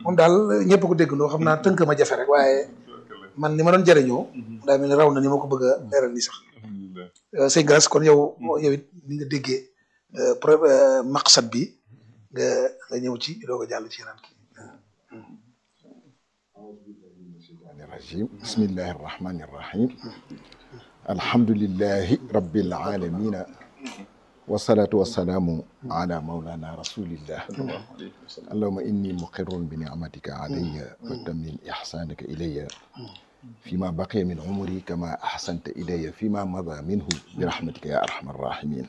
moom daal ñëpp ko déggandoo xam naa tënk ma jafe rek waaye man ni ma doon jëriñoo daa mel ni raw na ni ma ko bëgg a leeral nii sax sëñ Gass kon yow yow it ni nga déggee pro maqsad bi nga nga ñëw ci doo ko jàll ci yeneen kii الرجيم بسم الله الرحمن الرحيم الحمد لله رب العالمين والصلاة والسلام على مولانا رسول الله اللهم إني مقر بنعمتك علي وتمن إحسانك إلي فيما بقي من عمري كما أحسنت إلي فيما مضى منه برحمتك يا أرحم الراحمين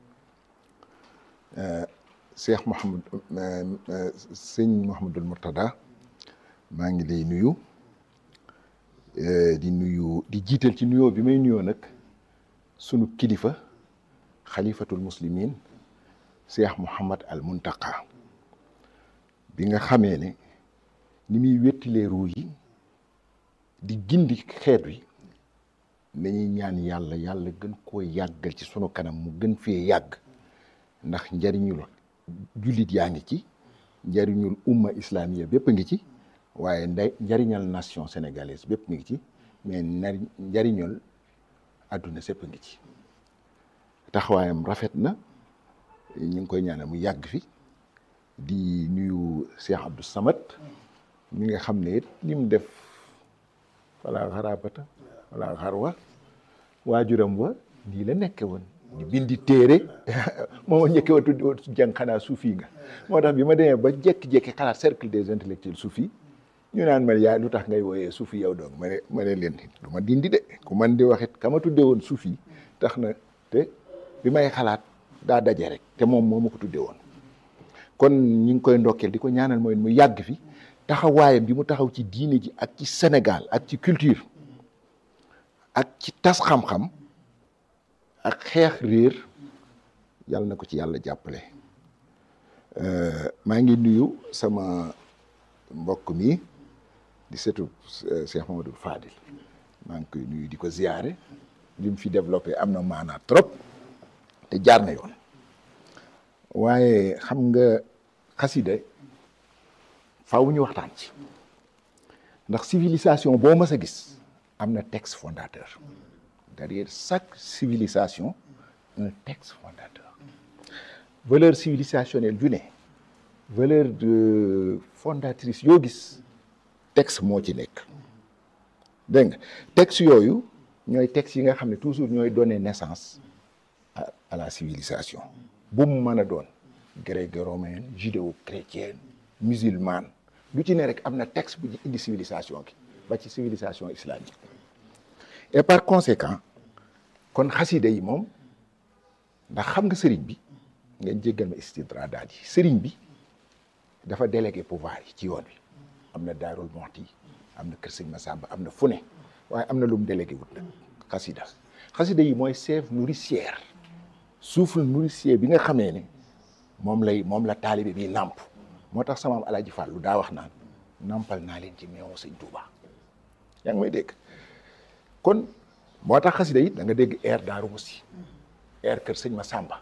آه، شيخ محمد آه، آه، سيñ Mouhamadul Mourtada maa ngi lay nuyu di nuyu di jiital ci nuyoo bi may nuyoo nag sunu kilifa xalifatul muslimin Cheikh Mouhamad al Muntaqa bi nga xamee ne ni muy wettilee ruu yi di gindi xeet wi dañuy ñaan yàlla yàlla gën koo yàggal ci sunu kanam mu gën fee yàgg ndax njariñul jullit yaa ngi ci njariñul umma islamiya bépp a ngi ci waaye nday njariñal nation sénégalaise bépp mi ngi ci mais nari njariñal àdduna sépp a ngi ci taxawaayam rafet na ñu ngi koy ñaanal mu yàgg fi di nuyu Cheikh Abdou Samad mi nga xam ne it li mu def wala xarabata wala xarwa waajuram wa nii la nekke woon di bindi téere mooma njëkke wa tuddi woon jàng xanaa suufi nga moo tax bi ma demee ba jekki-jekki xalaat cercle des intellectuels suufi ñu naan ma yaa lu tax ngay wooyee suufi yow doog ma ne ma ne leen du ma dindi de ku man di waxit ka ma tudde woon suufi tax na te bi may xalaat daa daje rek te moom moo ma ko tudde woon kon ñu ngi koy ndokkeel di ko ñaanal mooy mu yàgg fi taxawaayam bi mu taxaw ci diine ji ak ci Sénégal ak ci culture ak ci tas xam-xam ak xeex réer yàlla na ko ci yàlla jàppale maa ngi nuyu sama mbokk mi di setu Cheikh Mamadou Fadil maa ngi koy nuyu di ko ziyaare li mu fi développé am na maanaa trop te jaar na yoon waaye xam nga xasida faaw ñu waxtaan ci ndax civilisation boo mës a gis am na texte fondateur derrière chaque civilisation un texte fondateur valeur civilisationnelle ju ne valeur de fondatrice yoo gis texte moo ci nekk dégg nga texte yooyu ñooy texte yi nga xam ne toujours ñooy donner naissance à à la civilisation bu mu mën a doon gréco-romaine judéo-chrétienne musulmane lu ci ne rek am na texte bu indi civilisation gi ba ci civilisation islamique et par conséquent kon xasida yi moom ndax xam nga sëriñ bi ngeen jéggal ma istidraadaat yi sëriñ bi dafa délégué pouvoir yi ci yoon wi am na daarul moxti am na kër sëñ Masamba am na fu ne waaye am na lu mu délégué wut nag xasida xasida yi mooy sève nourricière souffle nourricier bi nga xamee ne moom lay moom la taalibe bi nàmp moo tax sama am alaaji Fàllu daa wax naan nàmpal naa leen ci meewu sëñ Tuuba yaa ngi may dégg kon moo tax xasida yi da nga dégg air daaru musi air kër sëñ Masamba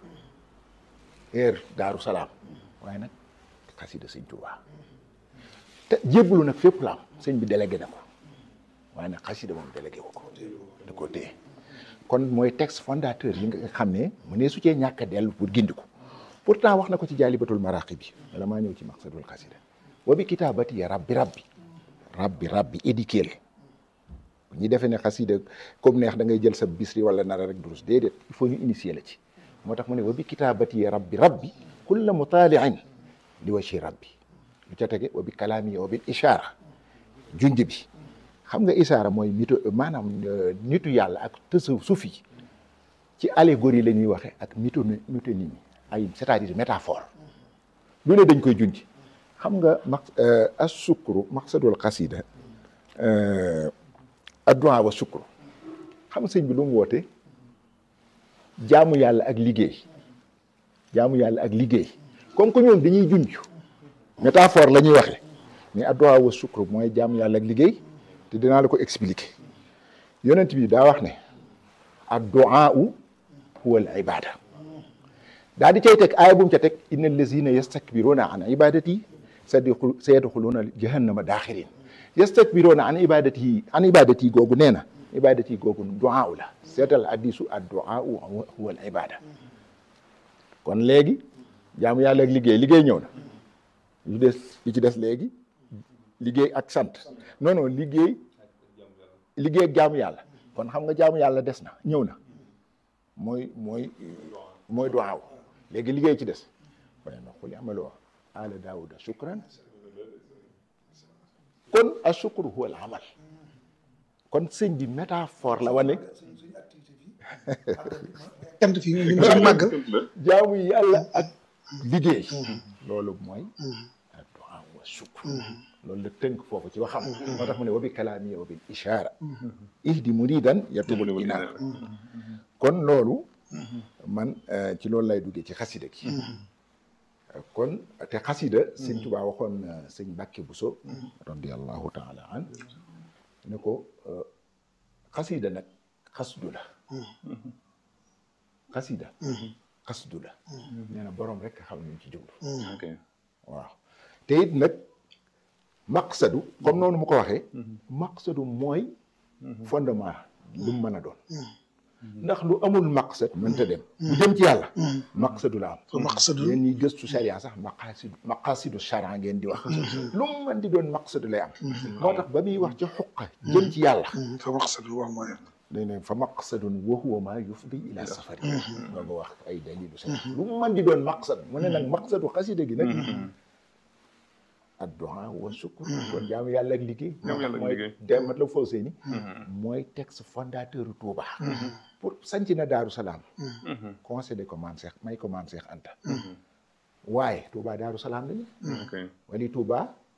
air daaru salaam waaye nag xasida sëñ Tuuba te jébbalu nag fépp la am sëñ bi délégué na ko waaye nag xasida moom délégué wu ko da ko téye kon mooy texte fondateur yi nga xam ne mu ne su cee ñàkk a dellu pour gindi ko pourtant wax na ko ci jaalibatul maraqi bi wala maa ñëw ci maqsadul xasida wa bi kitaabati ya rabbi rabbi rabbi rabbi édiqué bu ñu defee ne xasida comme neex da ngay jël sa bisri wala nara rek durus déedéet il faut ñu initier la ci moo tax mu ne wa bi kitaabati ya rabbi rabbi kulla mutaaliin li waci rabbi lu ca tege wa bi kalaami wa bil ishaara junj bi xam nga ishaara mooy mito maanaam nitu yàlla ak tësu sufi ci allégorie la ñuy waxe ak mito métonymie ay c'est-à-dire métaphore lu ne dañ koy junj xam nga ma as sukru maqsadul xasida addu'a wa sukru xam nga sëñ bi lu mu woote jaamu yàlla ak liggéey jaamu yàlla ak liggéey comme que ñoom dañuy junj métaphore la ñuy waxe mais addu'a wa sukru mooy jaamu yàlla ak liggéey te dinaa la ko expliquer yonent bi daa wax ne addu'a huwa al ibada daa di cay teg aaya bu mu ca teg inna allazina yastakbiruna an ibadati sadiqu sayadxuluuna jahannama daaxirin yastakbiruuna an ibadatihi an ibadati googu nee na ibadati googu duaa la seetal hadisu ad duaa huwa al ibada kon léegi jaamu yàlla ak liggéey liggéey ñëw na li des li ci des léegi liggéey ak sant non non liggéey liggéey ak jaamu yàlla kon xam nga jaamu yàlla des na ñëw na mooy mooy mooy duwaaw léegi liggéey ci des waaye na xuli amaloo ala daawuda shukran kon a shukru huwa al amal kon sëñ bi métaphore la wane cant fi ñu ñu màggal jaamu yàlla ak liggéey loolu mooy a duwaaw wa shukr loolu la tënk foofu ci waxam moo tax mu ne wa bi kalaami wa bil ishaara ihdi muridan yatubul inaar kon loolu man ci loolu lay duggee ci xasida gi kon te xasida sëñ Tuubaa waxoon sëñ Mbàkke Buso radiallahu taala an ne ko xasida nag xasdu la xasida xasdu la nee na boroom rek xam ñu ci jublu waaw te it nag maqsadu comme noonu mu ko waxee maqsadu mooy fondement lu mu mën a doon ndax lu amul maqsad mënta dem bu jëm ci yàlla maqsadu la am maqsadu yéen ñi gëstu charia sax maqasidu maqasidu charia ngeen di wax lu mu mën di doon maqsadu lay am moo tax ba muy wax ci xuqa jëm ci yàlla fa maqsadu wax mooy day ne fa maqsadun wa huwa ma yufdi ila safari nga nga wax ay dalilu sa lu mu mën di doon maqsad mu ne nag maqsadu xasida gi nag addu'a wa sukkur kon jaamu yàlla ak liggéey Jaamu yàlla ak mooy liggéey. demat la faw seeni mooy texte fondateur Touba pour sanc na Daaru Salaam concédé ko maam Seex may ko maam Seex Anta waaye Touba Daaru Salaam la ni ok wali Touba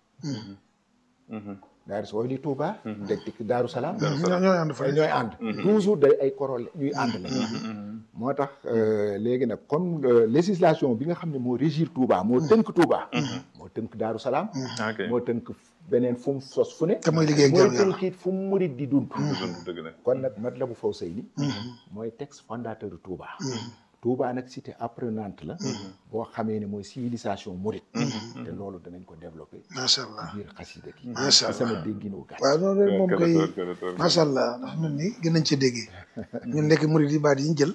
daaru wali Touba teg tik Daaru Salaam ñoo ñooy ànd fa ñooy ànd toujours day ay korol ñuy ànd la moo tax euh, léegi nag comme euh, législation bi nga xam ne moo régir Touba moo tënk Touba moo tënk Daaru Salaam ok moo tënk beneen fu mu sos fu ne te mooy liggéey ak mooy jaamu yàlla tënk it fu mu murit di dund dëgg dëgg la kon nag Matlaboul Fawzayni mooy texte fondateur de Touba Touba nag cité apprenante la boo xamee ne mooy civilisation murit te loolu danañ ko développé macha allah biir xasida gi Macha ci allah. sama dégginu gàtt waaw noonu rek moom koy Kër- kër- kër- macha allah ndax ñun ni gën nañ cee déggee ñun nekk murid yi baat yi ñu jël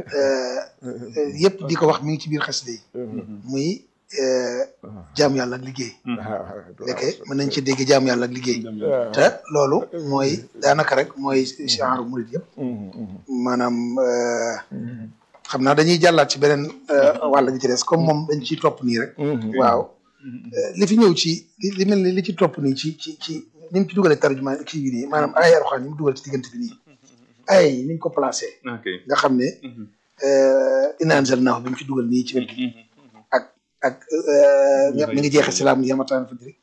yëpp di ko wax mi ngi ci biir xasida yi muy jaam yàlla ak liggéey lekke mën nañ ci dégg jaam yàlla ak liggéey te loolu mooy daanaka rek mooy genre murid yëpp maanaam euh, xam naa dañuy jàllaat ci beneen euh, wàll gi ci des comme moom dañ ciy topp nii rek waaw Euh, li fi ñëw ci li li mel ni li ci topp nii ci ci ci ni mu ci dugalee tarjuma kii bi nii maanaam ay Alxuraan yi mu dugal ci diggante bi nii ay yi ni ñu ko placé ok nga xam ne inna anzalnaahu bi mu ci dugal nii ci wet gi ak ak euh, mi ngi jeexee si laam yamataan fa diri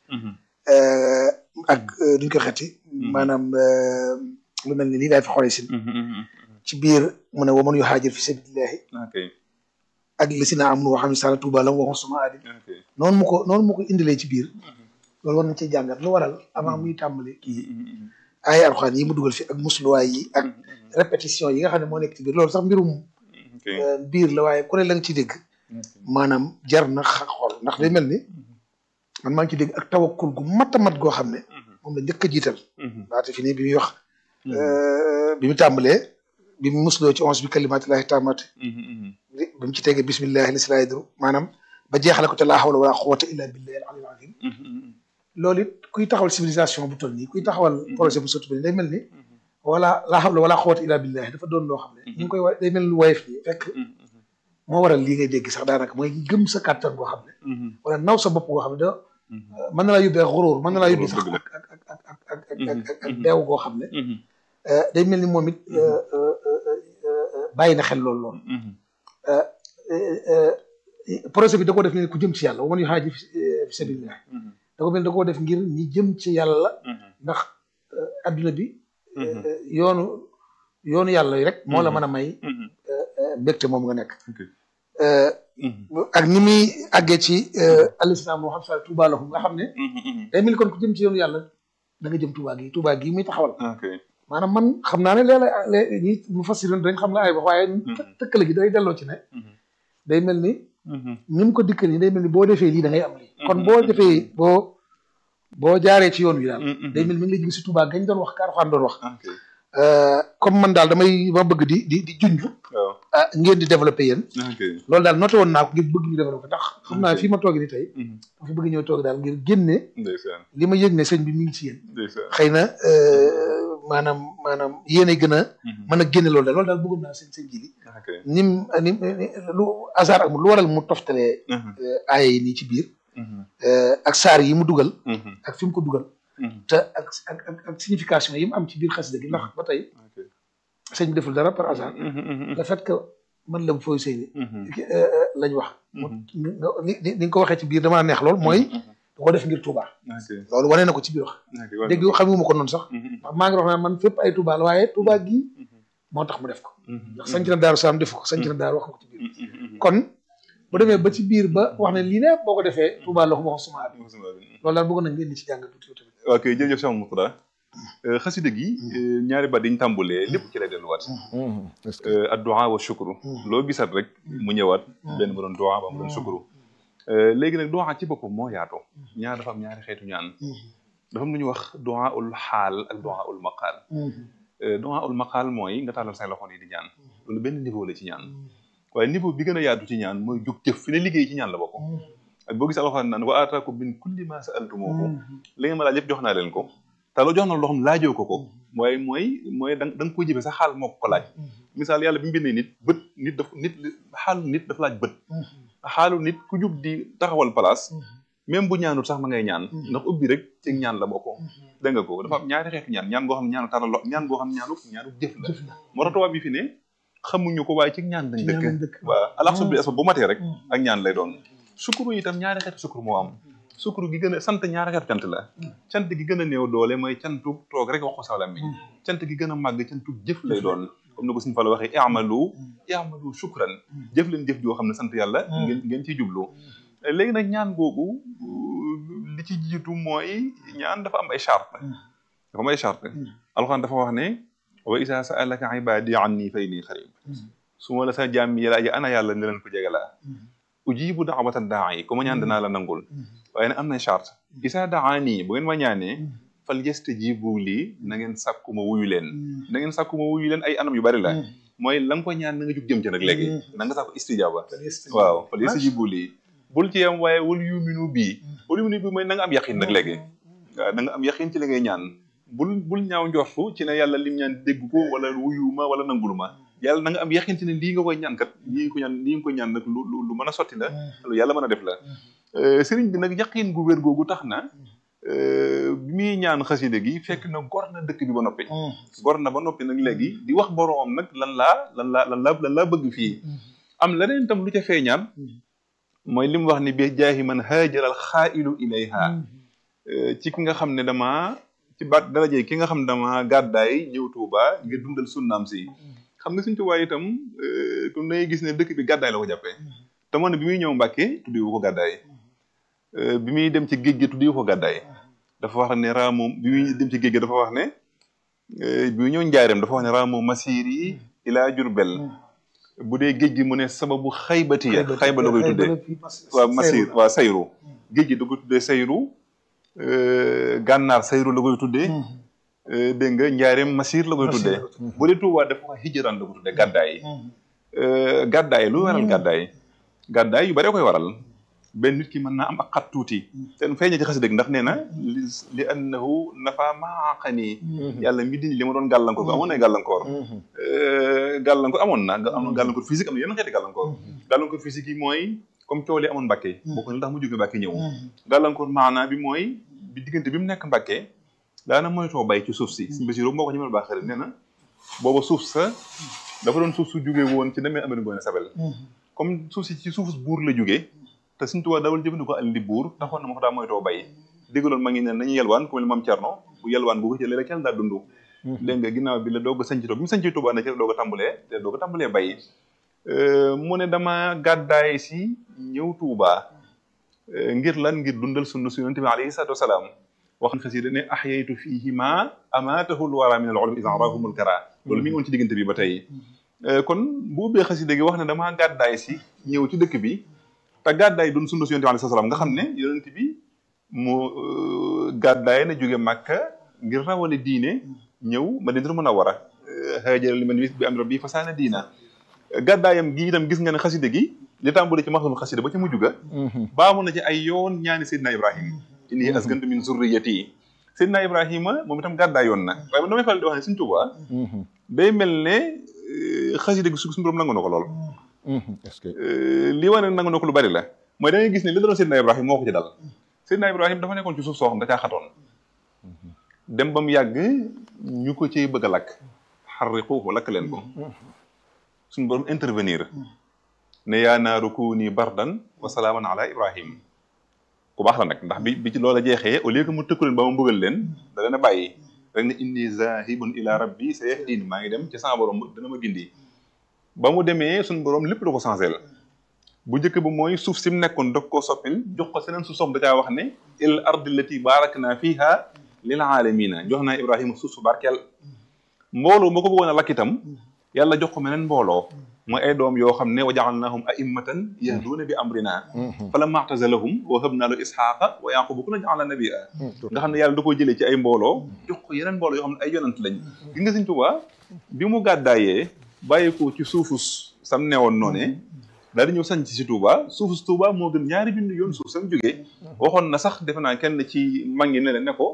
ak euh, duñ ko xeeti maanaam euh, lu mel ni lii daay fi xoolee si ci biir mu ne wa man yuhaajir fi sabilillahi ok ak li si naa am nu waxam ne sala tuuba lam waxoon suma aadi ok noonu mu ko noonu mu ko indilee ci biir loolu war nañ cee jàngat lu waral avant muy tàmbali kii ay alxuraan yi mu dugal fi ak musluwaay yi ak répétition yi nga xam ne moo nekk ci biir loolu sax mbirum ok euh, biir la waaye ku ne la nga ci dégg maanaam jar na xa xool ndax day mel ni man maa ngi ci dégg ak tawakkul gu mat a mat goo xam ne moom la njëkk a jiital laata fi nii bi muy wax euh, bi mu tàmbalee bi mu musloo ci onze bi kalimatillahi taamati bi bi mu ci tegee bismillahi li si laay duru maanaam ba jeexale ko te laa hawla wala quwwata illa billahi al aliyyil azim loolu it kuy taxawal civilisation bu toll nii kuy taxawal projet bu sotti bi day mel ni wala laa hawla wala quwwata illa billahi dafa doon loo xam ne ñu ngi koy wa day mel ni woyof nii fekk moo waral lii ngay dégg sax daanaka mooy gëm sa kàttan boo xam ne wala naw sa bopp goo xam ne da mën na laa yóbbee ak xuróor mën na laa yóbbee sax Dëgg la. ak ak ak ak ak ak ak ak ak deew goo xam ne euh, day mel ni moom it euh, euh, euh, euh, bàyyi na xel loolu loolu projet bi da koo def ne ku jëm ci yàlla wa man yuhaajir fi fi sabilillah da ko mel da koo def ngir ñi jëm ci yàlla ndax euh, adduna bi euh, yoonu yoonu yàlla yi rek moo la mën a may euh, mbégte moom nga nekk ok Euh, ak ni muy àggee ci alislam moo xam sa Tuuba lahum nga xam ne day mel ni kon ku jëm ci yoonu yàlla da nga jëm Tuuba gi Tuuba gi muy taxawal ok maanaam man xam naa ne léeg-léeg ñi mu fassiroon dañ xam nga ay wax waaye tëkkale gi day delloo ci ne day mel ni ni mu ko dikkal nii day mel ni boo defee lii da ngay am lii kon boo defee boo boo jaaree ci yoon wi daal day mel ni mi ngi lay jig si Tuubaa gañ doon wax Kaarxaan doon wax comme man daal damay ma bëgg di di di junj ah ngeen di développé yéen loolu daal noté woon naa ko ngir bëgg ñu développé ndax xam naa fii ma toog ni tey dafa bëgg ñëw toog daal ngir génne li ma yëg ne sëñ bi mi ngi ci yéen xëy na maanaam maanaam yéen a gën a mën a génne loolu daal loolu daal bëggoon naa sëñ sëñ ji li nim ni lu hasard amul lu waral mu toftalee aaya yi nii ci biir ak saar yi mu dugal ak fi mu ko dugal te ak ak ak signification yi mu am ci biir xasida gi ndax ba tey sëñ bi deful dara par hasard le fait que man la fooy sëy ni lañ wax ni ni nga ko waxee ci biir damaa neex lool mooy da ko def ngir Touba loolu wane na ko ci biir wax dégg xamuma ko noonu sax ndax maa ngi wax naa man fépp ay Touba la waaye Touba gii moo tax mu def ko ndax sanc na Daaru Salaam def ko sanc na Daaru wax na ko ci biir kon bu demee ba ci biir ba wax ne lii ne boo ko defee Touba la ko wax suma abi loolu daal bëgg nañ ngeen di ci jàngat tuuti tamit ok jërëjëf Cheikh Mourtada xasida gi ñaari baat dañ tàmbulee lépp ci lay delluwaat addu'a wa shukru loo gisat rek mu ñëwaat benn mu doon du'a ba mu doon shukru léegi nag du'a ci boppam moo yaatoo ñaar dafa am ñaari xeetu ñaan dafa am lu ñuy wax du'a ul xaal ak du'a ul maqaal du'a ul maqaal mooy nga tàllal say loxo yi di ñaan loolu benn niveau la ci ñaan waaye niveau bi gën a yaatu ci ñaan mooy jóg jëf fi ne liggéey ci ñaan la bokk ak boo gisee alxuraan naan wa aataakum min kulli ma sa'altumuuhu li ngeen ma laaj yëpp jox naa leen ko te loo jox na loo xam laajoo ko ko mooy mooy mooy da da nga koy jëfee sa xaal moo ko laaj misaal yàlla bi mu bindee nit bët nit daf nit xaalu nit dafa laaj bët xaalu nit ku jub di taxawal place même bu ñaanul sax ma ngay ñaan ndax ubbi rek ci ñaan la bokk dégg nga ko dafa am ñaari xeetu ñaan ñaan goo xam ne ñaanu taral ñaan goo xam ne ñaanu ñaanu jëf la moo tax tubaab bi fi ne xamuñu ko waaye ci ñaan lañ dëkk waaw alaxsu bi asba bu matee rek ak ñaan lay doon sukuru itam ñaari xeetu sukuru moo am sukuru gi gën a sant ñaari xeetu cant la cant gi gën a néew doole mooy cantu toog rek wax ko saw làmmiñ cant gi gën a màgg cantu jëf lay doon comme ni ko suñu fa la waxee i'malu i'malu shukran jëf leen jëf joo xam ne sant yàlla ngeen ngeen ciy jublu léegi nag ñaan googu li ci jiitu mooy ñaan dafa am ay charte dafa am ay charte alxuraan dafa wax ne wa isa sa'alaka ibadi anni fa inni xarib su ma la sa jaam yi laaji ana yàlla ne leen ko jege laa ujibu da'wata daa'i ku ma ñaan danaa la nangul waaye nag am na charte isa daani bu ngeen ma ñaanee fal yastajibu lii na ngeen sàkku ma wuyu leen na ngeen sàkku ma wuyu leen ay anam yu bari la mooy la nga ko ñaan na nga jug jëm ci nag léegi na nga sàkku istijaaba waaw fal yastajibu lii bul ci yam waaye wal yuminu bii wal yuminu bii mooy na nga am yaqin nag léegi waaw na nga am yaqin ci li ngay ñaan bul bul ñaaw njortu ci ne yàlla lim ñaan dégg ko wala wuyu ma wala nangulu ma yàlla na nga am yaqin ci ne lii nga koy ñaan kat lii nga ko ñaan lii nga koy ñaan nag lu lu mën a sotti la lu yàlla mën a def la sëriñ bi nag yaqin gu wér googu tax na bi muy ñaan xaside gi fekk na gor na dëkk bi ba noppi gor na ba noppi nag léegi di wax boroom nag lan laa lan laa lan laa lan laa bëgg fii am leneen tam lu ca feeñaan mooy li mu wax ni bi jaahi man haajaral xaa'ilu ilayha ci ki nga xam ne dama ci baat daraje ki nga xam ne dama gàddaay ñëw Tuuba ngir dundal sunnaam si xam nga suñ Tuuba itam comme dangay gis ne dëkk bi gàddaay la ko jàppee te moo ne bi muy ñëw Mbàkke tuddiwu ko gàddaay bi muy dem ci géej gi tuddiwu ko gàddaay dafa wax ne raa moom bi muy dem ci géej gi dafa wax ne bi muy ñëw njaareem dafa wax ne raa moom masiir yi ilaa Jurbel bu dee géej gi mu ne sababu xaybati ya xayba la koy tuddee waaw masiir waaw sayru géej gi da koy tuddee sayru gànnaar sayru la koy tuddee dégg nga njaareem masiir la koy tuddee bu dee Tuubaa dafa wax hijraan la koy tuddee gàddaay gàddaay lu waral gàddaay gàddaay yu bare koy waral benn nit ki mën naa am ak xat tuuti te feeñee ci xasida ndax nee na li li annahu nafa maaqani yàlla mi dindi li ma doon gàllankoor amoon na gàllankoor gàllankoor amoon na am na gàllankoor physique am na yeneen xeeti gàllankoor gàllankoor physique yi mooy comme coow li amoon Mbàkke bokk na tax mu jóge Mbàkke ñëw gàllankoor maanaa bi mooy bi diggante bi mu nekk Mbàkke daana moytoo bay ci suuf si suñu Basiru moo ko ñu mel baax xarit nee na booba suuf sa dafa doon suuf su jóge woon ci demee amee ngoone sabel comme suuf si ci suuf buur la jógee te suñu tubaab dawal jëfandikoo àll di buur taxoon na ma ko daa moytoo bay déggaloon ma ngi ne nañu yelwaan ku mel ni maam Cerno bu yelwaan bu ko ci léeg-léeg kenn daa dund dégg nga ginnaaw bi la doog a sañci to bi mu sañci Tuubaa na ci la doog a tàmbalee te doog a tàmbalee bay mu ne dama gàddaay si ñëw Tuubaa ngir lan ngir dundal sunna su yonente bi alayhi salaatu wasalaam wax xasida ne ahyaytu fiihima amaatahu lwara min al ulum isan rahumul kara loolu mi ngi woon ci diggante bi ba tey kon bu ubbee xasida gi wax ne damaa gàddaay si ñëw ci dëkk bi te gàddaay doon sunna si yonent bi alayhi salaam nga xam ne yonent bi mu gàddaay na jóge Màkka ngir rawale diine ñëw Madinatul Munawwara haajara liman bi am rabbi fasaana diina gàddaayam gi itam gis nga ne xaside gi li tàmbali ci maxdul xasida ba ci mujj ga baamu na ci ay yoon ñaani Seydina Ibrahima inni askantu min zurriyati Seydina Ibrahima moom itam gàddaay yoon na waaye man damay faral di wax ne Sëñ Tuubaa day mel ne xaside gi su suñu borom nangu na ko lool est-ce que li wane nangu na ko lu bari la mooy da ngay gis ne li daloon Seydina Ibrahima moo ko ci dal Seydina Ibrahima dafa nekkoon ci suuf soo xam da caa xatoon dem ba mu yàgg ñu ko ciy bëgg a lakk xarriquuhu lakk leen ko suñu borom intervenir ne yaa naaru kuuni bardan wa salaaman ala Ibrahim ku baax la nag ndax bi bi ci loola jeexee au lieu que mu tëkku leen ba ma mbugal leen da leen a bàyyi rek ne inni zahibun ila rabbi sayahdin maa ngi dem ci sama borom dana ma gindi ba mu demee suñu borom lépp da ko changé la bu njëkk ba mooy suuf si mu nekkoon dog koo soppil jox ko seneen suuf soom da caa wax ne il ardi lati barakna fiha lil alamina jox naa Ibrahima suuf su barkeel mbooloo moo ko bëggoon a lakk itam yàlla jox ko meneen mbooloo mooy ay doom yoo xam ne wa ja'alnahum a'immatan yahduuna bi amrina falamma i'tazalahum wa habna lahu ishaqa wa yaquba kullan ja'alna nabiyya nga xam ne yàlla da koo jëlee ci ay mbooloo jox ko yeneen mbooloo yoo xam ne ay yonant lañ gis nga Sëñ Tuubaa bi mu gàddaayee bàyyi ko ci suufus sam newoon noonee daal di ñëw sañ ci Touba suufus Touba moo gën ñaari junni yoon suuf sam jógee waxoon na sax defe naa kenn ci mag ñi ne ne ne ko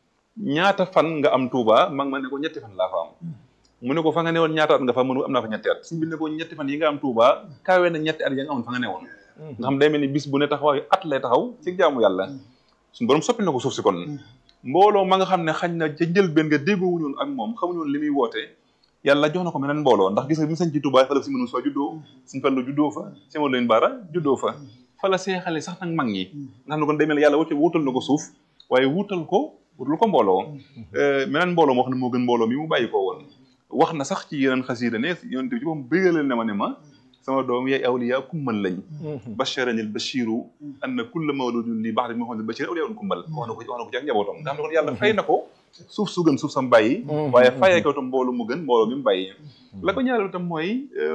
ñaata fan nga am Touba mag ma ne ko ñetti fan laa fa am mu ne ko fa nga newoon ñaata at nga fa mënu am naa fa ñetti at suñ bi ne ko ñetti fan yi nga am Touba kaawee na ñetti at ya nga amoon fa nga newoon nga xam day mel ni bis bu ne taxawaayu at lay taxaw ci jaamu yàlla suñu borom soppi na ko suuf si kon mbooloo ma nga xam ne xañ na ca njëlbeen nga déggoowuñu woon ak moom xamuñu woon li muy woote yàlla jox na ko meneen mbooloo ndax gis nga bi mu sañ ci Touba fa la si mënu soo juddoo suñ fallu juddoo fa sima leen baara juddoo fa fa la seexale sax nag mag ñi nga xam ne kon day mel ne yàlla wutal wutal na ko suuf waaye wutal ko wutal ko mbooloo meneen mbooloo moo xam ne moo gën mbooloo mi mu bàyyi ko woon wax na sax ci yeneen xasiida ne yonent bi ci moom bégalal ne ma ne ma sama doom yaay awliya kummal lañ basharanil bashiru anna kulla mawludun li ba'di muhammadin bashir awliya un kummal wax na ko wax na ko ci ak njabootam nga xam ne kon yàlla fay na ko suuf su gën suuf sam bàyyi waaye fayee ko tam mboolu mu gën mbooloo mi mu bàyyi la ko ñaareel tam mooy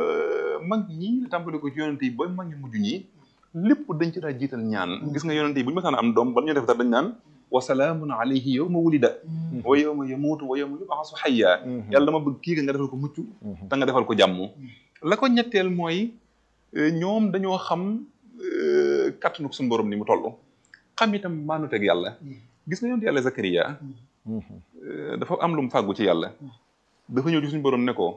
mag ñi la tàmbali ko ci yonent yi ba mag ñu mujj ñi lépp dañ ci daa jiital ñaan gis nga yonent yi bu ñu mësaan am doom bala ñu def dara dañ naan wa salaamun alayhi yawma wulida wa yawma yamuutu wa yawma yub'asu hayya yàlla dama bëgg kii nga defal ko mucc te nga defal ko jàmm la ko ñetteel mooy ñoom dañoo xam kàttanu suñu borom ni mu toll xam itam maanu teg yàlla gis nga yonent yàlla Zakariya dafa am lu mu fàggu ci yàlla dafa ñëw ci suñu borom ne ko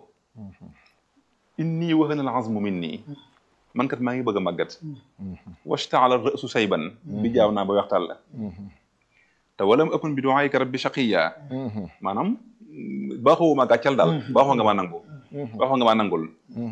inni wahana al azmu minni man kat maa ngi bëgg a màggat washtaala ra'su sayban bi jaaw naa ba waxtaan la te walam akun bi du'aayka rabbi shaqiya maanaam baaxoo ma gàccal daal baaxoo nga maa nangu baaxoo nga maa nangul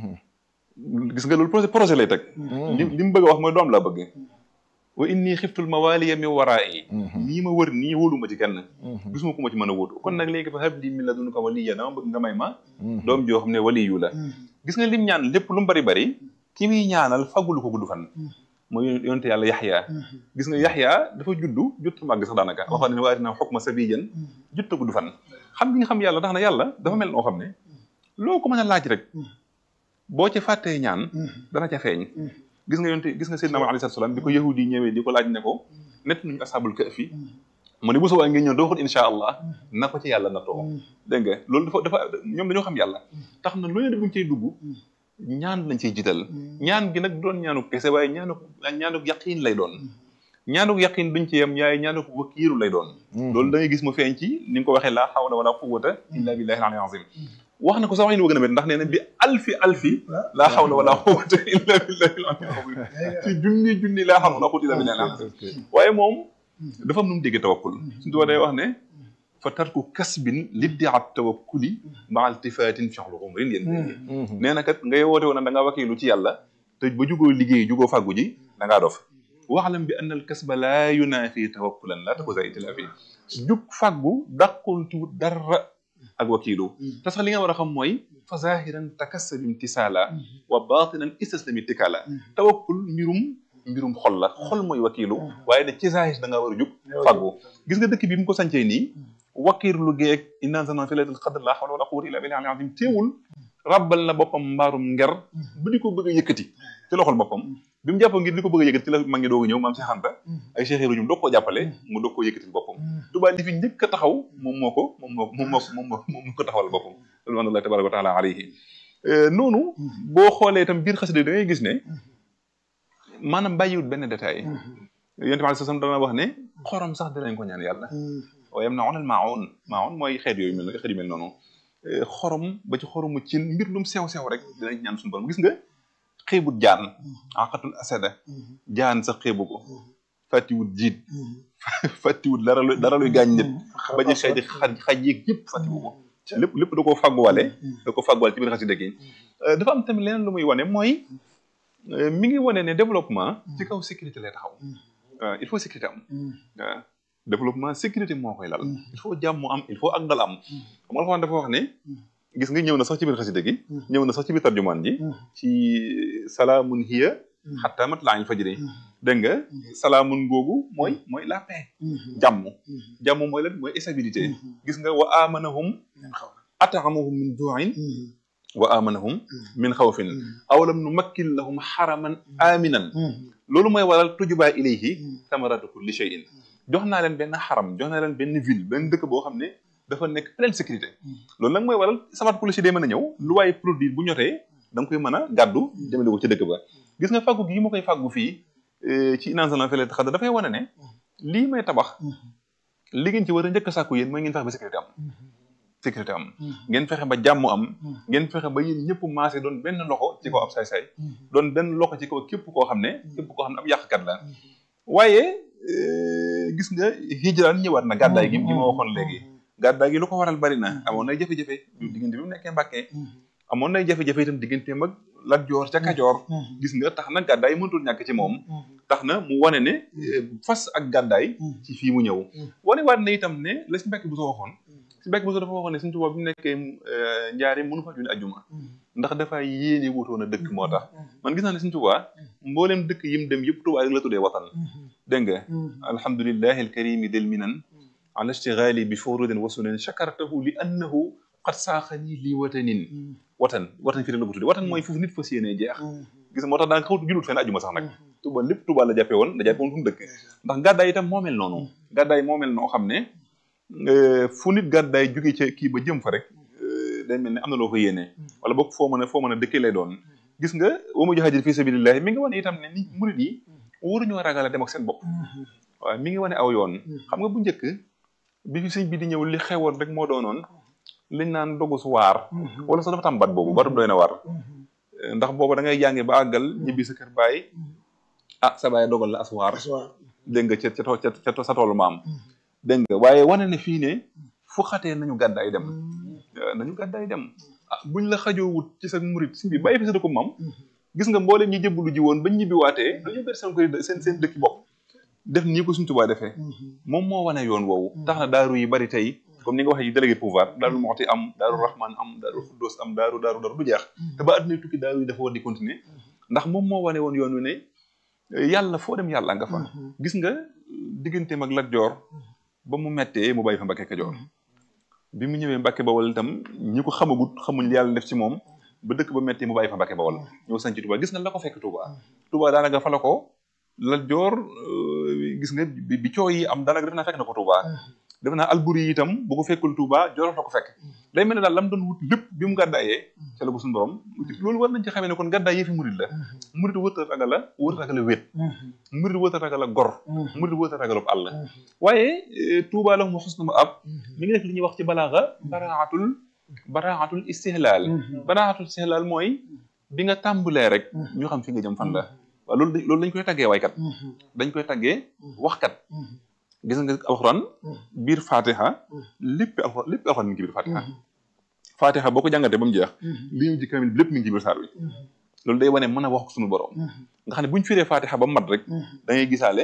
gis nga loolu projet projet lay teg li li mu bëgg a wax mooy doom laa bëgg wa inni xiftul mawaliya min waraa'i nii ma wër nii wóolu ma ci kenn gisuma ku ma ci mën a wóotu kon nag léegi fa habli min ladunka waliya dama bëgg nga may ma doom joo xam ne waliyu la gis nga lim ñaan lépp lu mu bari bari ki muy ñaanal fagulu ko gudd fan mooy yonte yàlla yaxya gis nga yaxya dafa juddu jutta màgg sax daanaka waxoon ne waati na xukma sabiyan jutta gudd fan xam gi nga xam yàlla tax na yàlla dafa mel noo xam ne loo ko mën a laaj rek boo ci fàttee ñaan dana ca feeñ gis nga yonte gis nga Seydina Muhammad alayhi salaam bi ko yahudi yi ñëwee di ko laaj ne ko nett nañu ashabul kahfi mu ne bu soobee ngeen ñëw doo xut insha allah na ko ci yàlla na too dégg nga loolu dafa dafa ñoom dañoo xam yàlla tax na lu ne buñ cay dugg ñaan lañ ciy jiital ñaan gi nag doon ñaanu kese waaye ñaanu ñaanu yaqiin lay doon ñaanu yaqiin duñ ci yem yaay ñaanu wakiiru lay doon loolu da ngay gis mu feeñ ci ni nga ko waxee laa hawla wala quwwata illa billahi al-ali azim wax na ko sax wax ñu gën a met ndax nee na bi alfi alfi laa hawla wala quwwata illa billahi al-ali azim ci junni junni laa hawla wala quwwata illa billahi al-ali azim waaye moom dafa am nu mu déggee tawakkul suñu tubaab day wax ne fa tarku kasbin liddiat tawakkuli ma altifaatin fi'lu umrin yéen nee na kat ngay woote woon da nga wakiilu ci yàlla te ba jugoo liggéey jugoo fàggu ji da ngaa dof waxlam bi anna al kasba laa yunaafi tawakkulan laa takuza itilaafi jug fàggu dàqul ci dara ak wakiilu te sax li nga war a xam mooy fa zahiran takassab imtisaala wa batinan istaslam ittikaala tawakkul mbirum mbirum xol la xol mooy wakiilu waaye ne ci zahir da nga war a jug fàggu gis nga dëkk bi mu ko sancee nii wakiirlu geeg inna anzalnaahu fii laylatil qadr laa hawla wala quwwata illa billahi al-azim teewul rabbal na boppam mbaarum nger bu di ko bëgg a yëkkati ci loxol boppam bi mu jàppoo ngir di ko bëgg a yëkkati ci la mag ñi doog a ñëw maam Cheikh Anta ay Cheikh Ibra ñoom doog koo jàppale mu doog koo yëkkatil boppam Touba li fi njëkk a taxaw moom moo ko moom moo moom moo moom moo moom moo ko taxawal boppam alhamdulilah tabaraka wa taala alayhi noonu boo xoolee itam biir xasida da ngay gis ne maanaam bàyyiwut benn détail yonent bi sallallahu alayhi wasallam dana wax ne xorom sax dinañ ko ñaan yàlla waaye am na onal maawoon maawoon mooy xeet yooyu mel na xeet yu mel noonu xorom ba ci xoromu cin mbir lum sew sew rek dinañ ñaan suñu borom gis nga xeebut jaan aqatul asada jaan sax xeebu ko fàttiwut jiit fàttiwut dara lu dara luy gaañ nit ba ci xeeti xaj xaj yeeg yëpp fàttiwu ko lépp lépp da koo fàgguwale da ko fàgguwale ci biir xasida gi dafa am tamit leneen lu muy wane mooy mi ngi wane ne développement ci kaw sécurité lay taxaw waaw il faut sécurité am waaw développement sécurité moo koy lal il faut jàmm am il faut ak dal am xam nga Alxuraan dafa wax ne gis nga ñëw na sax ci biir xasida gi ñëw na sax ci biir tarjumaan ji ci salaamun hiya xatta matla'il fajri dégg nga salaamun googu mooy mooy la paix jàmm jàmm mooy lan mooy stabilité gis nga wa amanahum at'amahum min ju'in wa amanahum min xawfin awalam nu makkin lahum xaraman aminan loolu mooy waral tujubaa ilayhi samaratu kulli shay'in jox naa leen benn xaram jox naa leen benn ville benn dëkk boo xam ne dafa nekk pleine sécurité loolu nag mooy waral samaratu kulli shay day mën a ñëw lu waaye produit bu ñotee da nga koy mën a gàddu jëmale ko ci dëkk ba gis nga fàggu gi ma koy fàggu fii ci inansalan fele xada dafay wane ne lii may tabax li ngeen ci war a njëkk a sàkku yéen mooy ngeen fexe ba sécurité am sécurité am ngeen fexe ba jàmm am ngeen fexe ba yéen ñëpp maase doon benn loxo ci kaw ab saay-saay doon benn loxo ci kaw képp koo xam ne képp koo xam ne ab yàqkat la waaye gis nga hijraan ñëwaat na gàddaay gi gi ma waxoon léegi gàddaay gi lu ko waral bari na amoon nay jafe-jafe diggante bi mu nekkee Mbàkke amoon nay jafe-jafe itam digganteem ak Lat Joor ca Kajoor gis nga tax na gàddaay mënatul ñàkk ci moom tax na mu wane ne fas ak gàddaay ci fii mu ñëw wane waat na itam ne la si Mbàkke bu soo waxoon si Mbàkke bu soo dafa waxoon ne Sëñ Tuubaa bi mu nekkee njaari mënu fa julli ajjuma ndax dafa yéene wutoon a dëkk moo tax man gis naa ne Sëñ Tuubaa mbooleem dëkk yim dem yëpp Tuubaa rek la tuddee watan dégg nga alhamdulillahi alkarimi del minan ala ishtighali bi furudin wa sunan shakartahu li annahu qad saaxani li watanin watan watan fii rek la ko tuddee watan mooy foofu nit fas yéenee jeex gis nga moo tax daanaka xawtu julut fenn ajuma sax nag Tuuba lépp Tuuba la jàppee woon la jàppee woon fu mu dëkk ndax gàddaay itam moo mel noonu gàddaay moo mel noo xam ne fu nit gàddaay jóge ca kii ba jëm fa rek day mel ne am na loo ko yéenee wala boog foo mën a foo mën a dëkkee lay doon gis nga wa mu jahadir fi sabilillahi mi ngi wane itam ne ni murid yi waruñoo ragal a dem ak seen bopp waaw mi ngi wane aw yoon xam nga bu njëkk bi fi sëñ bi di ñëw li xewoon rek moo doonoon liñ naan dogu su waar wala sax dafa tam bat boobu batum doy na waar ndax booba da ngay jànge ba àggal ñibbi sa kër baay ah sa baay dogal la as waar dégg nga ca ca ca sa toolu maam dégg nga waaye wane ne fii ne fu xatee nañu gàddaay dem nañu gàddaay dem ah buñ la xajoo wut ci sa murit si bi bàyyi fi sa dëkku maam gis nga mboolem ñi jëbbalu ji woon bañ ñibbi waatee dañu ber seen koy seen seen dëkki bopp def nii ko suñu Tuubaa defee moom moo wane yoon woowu tax na daaru yi bari tey comme ni nga waxee délégué pouvoir daaru Muxti am daaru Rahman am daaru Xuddoos am daaru daaru daaru du jeex te ba àdduna tukki daaru yi dafa war di continuer ndax moom moo wane woon yoon wi ne yàlla foo dem yàlla nga fa gis nga digganteem ak Lat Joor ba mu mettee mu bàyyi fa Mbàkke Kajoor bi mu ñëwee Mbàkke Bawol itam ñi ko xamagut xamuñ li yàlla def ci moom ba dëkk ba mettee mu bàyyi fa Mbàkke Bawol ñëw sañ ci Touba gis nga la ko fekk Touba Touba daanaka fa la ko Lat Joor gis nga bi coow yi am daanaka def naa fekk na ko Touba def naa Alburi yi itam bu ko fekkul Touba Joor la ko fekk day mel ne daal lam doon wut lépp bi mu gàddaayee ca la ko suñu borom loolu war nañ ci xamee ne kon gàddaay yëfi murid la murid wërta ragal la wërta ragal la wét murid wërta ragal la gor murid wërta ragal àll waaye Touba la mu xos na ma ab mi ngi def li ñuy wax ci balaaxa baraatul baraatul istihlaal baraatul istihlaal mooy bi nga tàmbalee rek ñu xam fi nga jëm fan la waaw loolu loolu dañ koy taggee waykat dañ koy taggee waxkat gis nga alxuraan biir fatiha lépp alxuraan lépp alxuraan mi ngi ci biir fatiha fatiha boo ko jàngatee ba mu jeex li ñu ji kamil lépp mi ngi ci biir saar wi loolu day wane mën a wax ko suñu borom nga xam ne bu ñu firee fatiha ba mu mat rek da ngay gisaale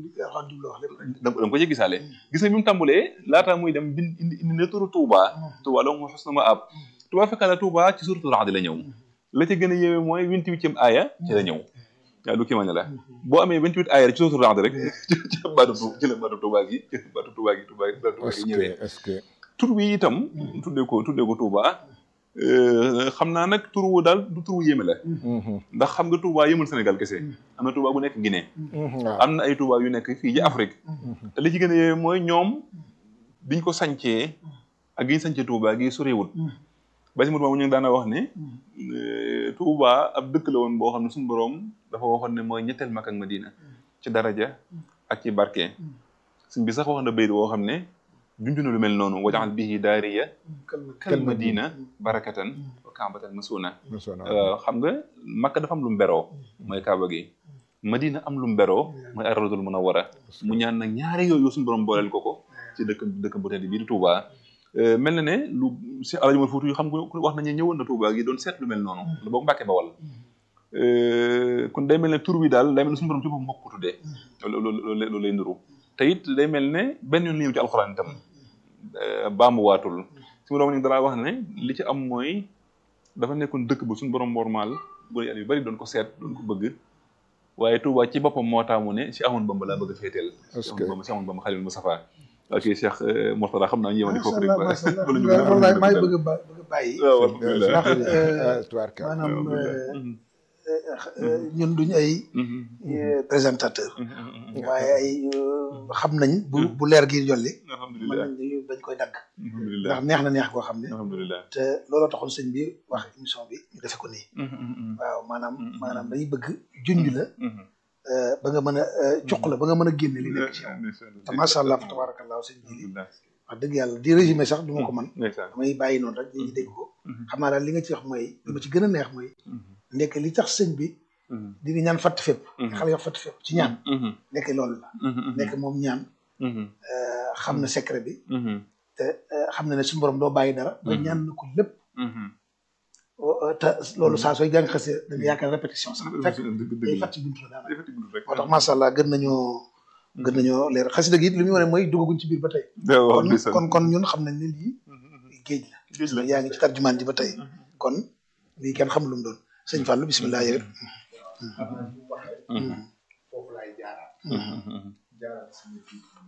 da nga ko ci gisaale gis nga bi mu tàmbulee laataa muy dem bind indi indi na turu Touba Touba la mu xos na ma ab Touba fekka la Touba ci suratul Ra'd la ñëw la ca gën a yéeme mooy vingt-huitième aaya ci la ñëw waaw lu kii ma ne la boo amee vingt-huit aaya ci suratul Ra'd rek ci la baatu ci la baatu Touba gi ci la baatu Touba gi Touba gi Touba gi ñëwee est-ce que tur bi itam tuddee ko tuddee ko Touba xam naa nag tur wu daal du tur wu yéeme la ndax xam nga Touba yëmul Sénégal kese am na Touba bu nekk Guinée waaw am na ay Touba yu nekk fii ci Afrique te li ci gën a yéeme mooy ñoom biñ ko sancee ak gi ñu sancee Touba gi sorewut basi mut moom ñu ngi daana wax ne Touba ab dëkk la woon boo xam ne suñu borom dafa waxoon ne mooy ñetteel Makka ak Madina ci daraja ak ci barke suñ bi sax wax na bayit woo xam ne junj na lu mel noonu wajaxal bihi daariya kal madina barakatan wa kaabatan masuna xam nga Makka dafa am lu mu beroo mooy Kaaba gi Madina am lu mu beroo mooy ar-rawdul munawwara mu ñaan nag ñaari yooyu suñu borom booleel ko ko ci dëkk dëkk bu tedd bii di Touba mel na ne lu si Alaaji Umar Fuuti yu xam nga wax nañu ñëwoon na Touba gi doon seet lu mel noonu la boog Mbàkke Bawal kon day mel ne tur bi daal day mel ne suñu borom ci boppam moo ko tuddee loolu loolu lay nuru te it day mel ne benn yoon li ñëw ci alxuraan itam baamuwaatul suñu borom ñu dara wax ne li ci am mooy dafa nekkoon dëkk bu suñu borom normal bu yàlla yu bari doon ko seet doon ko bëgg waaye Touba ci boppam moo taamu ne si Ahmadu Bamba laa bëgg a féeteel si Ahmadu Bamba si Ahmadu Bamba Xaliil Mustafa ok Cheikh Mourtada xam naa ñu yemani foofu rek wallaay maa ngi bëgg a ba bëgg a bàyyi waaw alhamdulilah ndax maanaam ñun duñ ay présentateur waaye ay xam nañ bu bu leer gi jolli mën alhamdulilah nañ dañ koy dagg alhamdulilah ndax neex na neex koo xam ne alhamdulilah te looloo taxoon sëñ bi wax émission bi ñu defe ko nii waaw maanaam maanaam dañuy bëgg junj la ba nga mën a cuq la ba nga mën a génne li nekk ci yow te macha allah fa tabarakallah sëñ bi wax dëgg yàlla di résumé sax du ma ko mën ndeysaan damay bàyyi noonu rek ñi dégg ko xam naa daal li nga ci wax mooy li ma ci gën a neex mooy nekk li tax sëñ bi di di ñaan fatt fépp xale yoo fatt fépp ci ñaan nekk loolu la nekk moom ñaan xam na secret bi te xam na ne suñu borom doo bàyyi dara ba ñaan na ko lépp te loolu saa sooy jàng xasee da nga yaakaar répétition sax fekk day fàtti buntu la daanaka moo tax macha allah gën nañoo gën nañoo leer xasida gi it li muy wane mooy duggaguñ ci biir ba tey kon kon kon ñun xam nañ ne lii géej la géej la yaa ngi ci tarjumaan ji ba tey kon lii kenn xamul lu mu doon sëñ Fallou bisimilah yow it foofu laay jaaraat jaaraat sama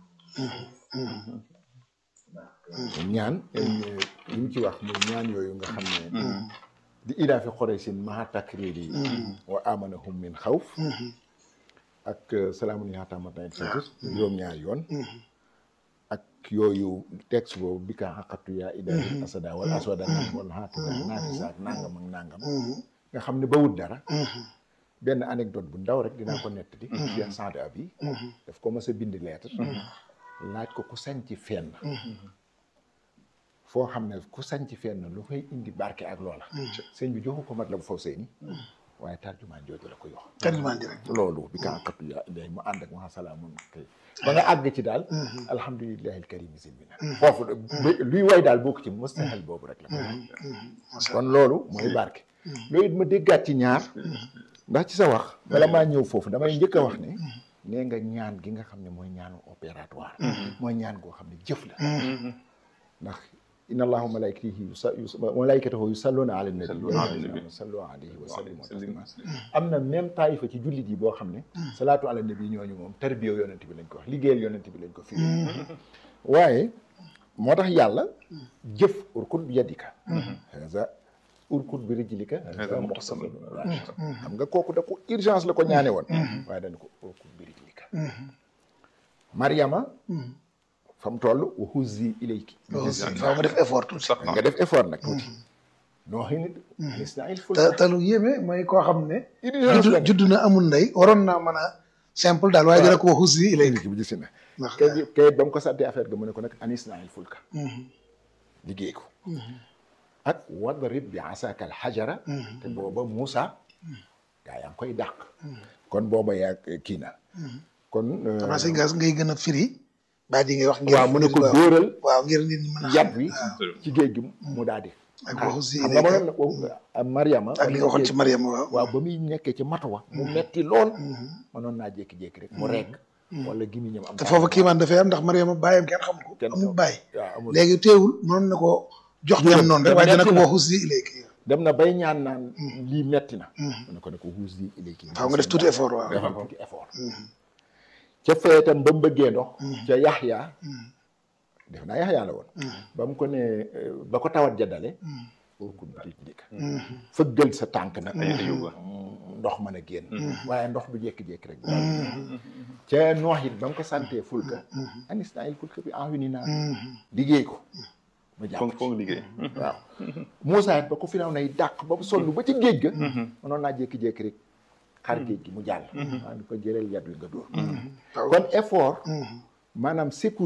ñaan li mu ci wax muy ñaan yooyu nga xam ne di idaafi xoreysin maa takriri wa amanahum min xawf ak salaamun yaataamatan satus juróom-ñaari yoon ak yooyu texte boobu bi kaa xaqatu yaa idaafi asada wala aswada wala xaatida naafisa ak nangam ak nangam nga xam ne ba wut dara benn anecdote bu ndaw rek dinaa ko nettali Cheikh Saad Abi daf ko mës a bind lettre laaj ko ku sañ ci fenn foo xam ne ku sañ ci fenn lu fay indi barke ak loola sëñ bi joxu ko mat la bu faw seeni waaye tarjumaan jooju la ko yox tarjumaan ji rek loolu bi ka xaqatu yaa iday mu ànd ak ma salaamun kay ba nga àgg ci daal alhamdulillahi alkarim silmina foofu luy way daal bokk ci mustahil boobu rek la kon loolu mooy barke loolu it ma déggaat ci ñaar ndax ci sa wax bala maa ñëw foofu damay njëkk a wax ne nee nga ñaan gi nga xam ne mooy ñaanu opératoire mooy ñaan goo xam ne jëf la ndax inna allahu malaikatihi malaikatahu yusalluna ala nabi sallu alayhi wa sallimu taslima am na même taayifa ci jullit yi boo xam ne salaatu ala nabi ñooñu moom tarbiya yonent bi lañ ko wax liggéeyal yonent bi lañ ko firi waaye moo tax yàlla jëf urkut bi yadika haza urkut bi rijlika haza muqtasadun xam nga kooku da ko urgence la ko ñaane woon waaye dañ ko urkut bi rijlika mariama fa mu toll wa huzzi ilayki faaw nga def effort tuuti nga def effort nag tuuti noo xëy nit isnail ful te te lu yéeme mooy koo xam ne urgence la judd na amul ndey waroon naa mën a simple daal waaye dina ko wax aussi ilay léegi bu gis na ndax kay kay ba mu ko sàddee affaire ga mu ne ko nag anis nail fulka liggéey ko ak wadrib bi asaka al xajara te booba Moussa gaa yaa ngi koy dàq kon booba yaa kii na kon xanaa sëñ gas ngay gën a firi baa di ngay wax ngir waaw mu ne ko dóoral waaw ngir nit ñi mën a yat wi ci géej gi mu daal di ak wax aussi xam nga mënoon na ko Mariama ak li nga waxoon ci Mariam waaw waaw ba muy nekkee ci matuwa mu metti lool mënoon naa jékki-jékki rek mu rekk wala gimiñam am te foofu kiimaan dafay am ndax Mariama bàyyam kenn xam ko Kenn amul xam- bàyyi waaw amul léegi teewul mënoon na ko jox ñam noonu rek waaye dina ko wax aussi léegi dem na bay ñaan naan lii metti na mu ne ko ne ko huus di ilayki faaw nga def tuuti effort waaw defal tuuti effort ca fee itam ba mu bëggee ndox ca Yaxya def naa Yaxya la woon ba mu ko ne ba ko tawat ja dale okun di ndika fëggal sa tànk nag ay ayuba ndox mën a génn waaye ndox du jékki-jékki rek ca noox it ba nga ko santee fulka anis naa il fulka bi enwini naa liggéey ko ba jàpp foog foog liggéey waaw Moussa it ba ko finaw nay dàq ba sonn ba ci géej ga mënoon naa jékki-jékki rek xar géej gi mu jàll waa ni ko jëleel yat wi nga dóor kon effort maanaam sécurité